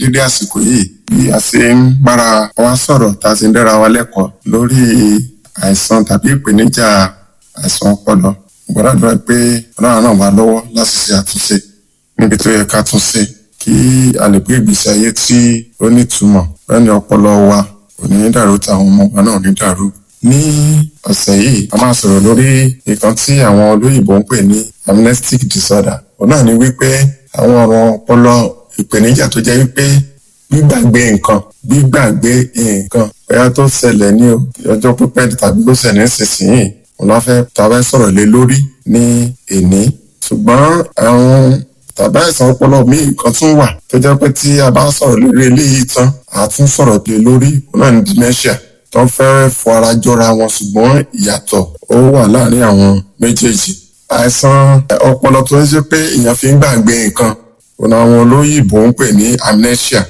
dédé àsìkò yìí bí a ṣe ń bára wa sọ̀rọ̀ tá a ti ń dára wa lẹ́kọ̀ọ́ lórí àìsàn tàbí ìpèníjà àìsàn ọpọlọ gbọ́dọ̀ pé ọlọ́run náà wà lọ́wọ́ láti ṣe àtúnṣe níbi tó yẹ ká tún ṣe kí a lè gbé ìgbésí ayé tí ó nítumọ̀ lẹ́ni ọpọlọ wa kò ní dàrú táwọn ọmọ wa náà ní dàrú. ní ọ̀sẹ̀ yìí a máa sọ̀rọ̀ lórí nǹkan tí àwọn olóyìnbó ń pè ní amnestic disorder òun náà ni wípé àwọn ọ̀rọ̀ ọpọlọ ìpèníjà tó jẹ́ wípé gbígbàgbé nǹkan gbígbàgbé nǹkan bóyá tó ṣẹlẹ̀ ní ọjọ́ pípẹ́ tàbí tó ṣẹlẹ̀ nísinsìnyí òun la fẹ́ tàbí sọ̀rọ̀ lé lórí ní èní ṣùgbọ́n àwọn tàbí àìsàn ọpọlọ míì kan tún wà tó jẹ́ pé tí a bá sọ̀rọ̀ lórí eléyìí tán a tún sọ̀rọ̀ lé lórí òun náà ní dementia tó ń fẹ́ fọ ara jọra wọn ṣùgbọ́n ìyàtọ̀ ó wà láàárín àwọn méjèèjì àìsàn ọpọlọ tó ń ṣe pé èèyàn fi ń gbàgbé nǹkan òun àwọn olóyìnbó ń pè ní amnesia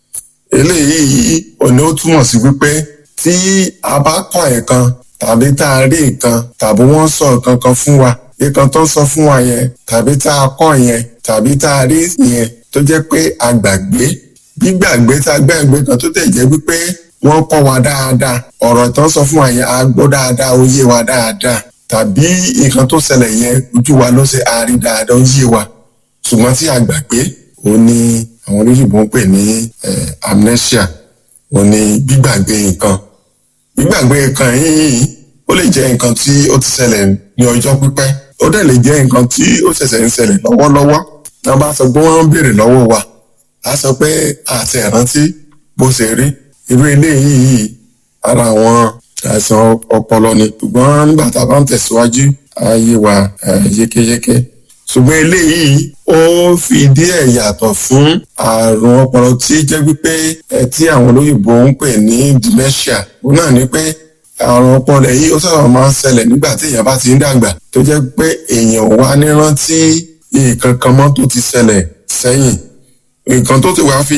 eléyìí òní ó túmọ̀ sí wípé tí a bá kọ́ nǹkan tàbí tá a rí nǹkan tàbí wọ́n sọ nǹkan kan fún wa nǹkan tó ń sọ fún wa yẹn tàbí tá a kọ́ yẹn tàbí tá a rí yẹn tó jẹ́ pé a gbàgbé gbígbàgbé tá a gbàgbé kan tó tẹ̀ jẹ́ wípé wọ́n kọ́ wa dáadáa ọ̀rọ̀ tó ń sọ fún wa yẹn a gbọ́ dáadáa ó yé wa dáadáa tàbí nǹkan tó ṣẹlẹ̀ yẹn ojú wa ló ṣe a rí dáadáa ó yé wa ṣùgbọ́n tí a gbàgbé ó ní àwọn olóyìnbó ń pè ní amnesia ó ní gbígbàgbé nǹkan gbígbàgbé nǹkan yìí ó lè jẹ́ nǹkan tí ó ti ṣẹlẹ̀ ní ọjọ́ pípẹ́ ó dẹ̀ lè jẹ́ nǹkan tí ó ṣẹ̀ṣẹ̀ ń ṣẹlẹ̀ lọ́wọ́lọ́wọ́ náà bá sọ pé wọ́n ń béèrè lọ́wọ́ wa á sọ pé àti ẹ̀rántí bó ṣe rí irú eléyìí ara àwọn àìsàn ọpọlọ ni ṣùgbọ́n nígbà tá a bá ń tẹ̀síwájú ayé wa yékéyéké ṣùgbọ́n eléyìí ó fi díẹ̀ yàtọ̀ fún àrùn ọpọlọ tí jẹ́ wípé tí àwọn olóyìnbó ń pè ní dementia òun náà ni pé àrùn ọpọlọ yìí ó sábà máa ń ṣẹlẹ̀ nígbà tí èèyàn bá ti ń dàgbà tó jẹ́ pé èèyàn wá ní rántí nǹkan kan mọ́ tó ti ṣẹlẹ̀ sẹ́yìn nǹkan tó ti wá fi